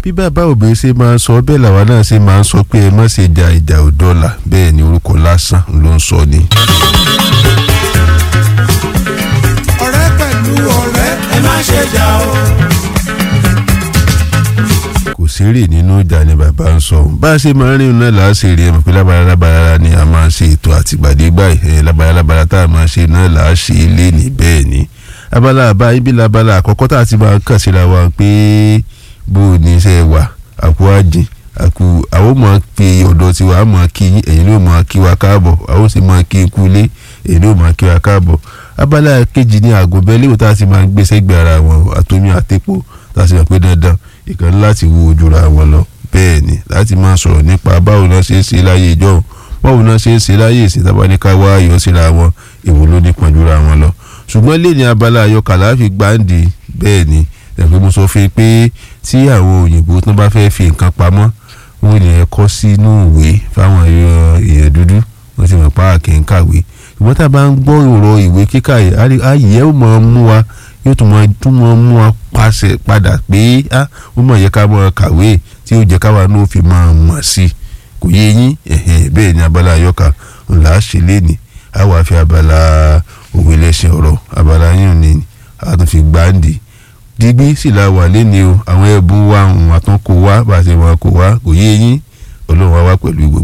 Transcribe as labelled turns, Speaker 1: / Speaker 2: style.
Speaker 1: bí bàbá òbí ṣe máa ń sọ bẹ́ẹ̀ làwa náà ṣe máa ń sọ pé ẹ má ṣe ja ìjà òdọ́là bẹ́ẹ̀ ni orúkọ lásán ló ń sọ ni.
Speaker 2: ọ̀rẹ́ pẹ̀lú ọ̀rẹ́ ẹ má ṣe jà o.
Speaker 1: kò sérè nínú ìjà ni bàbá ń sọ bá a ṣe máa ń rìn náà là á ṣe rí ẹ mọ̀ pé lábàrá lábàrá ni a máa ṣe ètò àtìgbàdégbà ẹ lábàrá lábàrá tá a máa ṣe náà là á ṣe é lé ní bẹ́ẹ̀ ni abala àbá ibi labala àkọ́kọ́ tá a ti máa kàn síra wa pé bó o ní iṣẹ́ wà àkú àjìn àkú àwọn mọ̀ pé ọ̀dọ̀ tiwa á mọ̀ kí ẹ̀yin ló mọ̀ kí wa káàbọ̀ àwọn sì mọ̀ kí ikú lé ẹ̀yin ló mọ̀ kí wa káàbọ̀ abala kejì ní àgùnbẹ́ léwu tá a ti máa ń gbé sẹ́gbẹ̀ẹ́ ara wọn àtomi àtẹ́pọ̀ tá a sì mọ̀ pé dandan ìkan láti wo ojúra wọn lọ bẹ́ẹ̀ ni láti máa sọ̀rọ̀ nípa báwo náà ṣe é ṣe láyé ìjọ báwo náà ṣe é ṣe láyé ìsìn tábáníká wá ayọ̀ síra wọn èwo ló ní pọ̀jùra wọn lọ ṣùgbọ́n lè ní abala àyọkàlà fi gbáǹdì bẹ́ẹ̀ ni ẹ̀fẹ́ mo sọ fún yín pé tí àwọn òyìnbó tó bá fẹ́ fi nǹkan pamọ́ wọ́n lè kọ́ sínú ìwé fáwọn èèyàn dúdú wọ́n ti mọ̀ pa àkè ń kàwé ṣùgbọ́n tá a bá ń gbọ́ ọ̀rọ̀ ìwé kíkà yìí ayé ó mọ̀ ọ́n mú wa yóò tún mọ̀ tún mọ̀ mú wa pàṣẹ padà pé ó mọ̀ yẹ ká mọ̀ kàwé tí ó jẹ́ káwa náà fi mọ̀ mọ̀ sí kò yé yín bẹ́ẹ̀ ni abala àyọkà ńlá ṣe lé ní àwa fi abala òwe lẹ́sìn ọ̀rọ̀ abala yín ni a tún fi gbáǹdì digbí sì la wà lẹ́ni o àwọn ẹ̀bùn wa àwọn àtúnkò wa bá a ṣe wọn kò wá kò yé yín ọlọ́run wa wá pẹ̀lú gbogbo.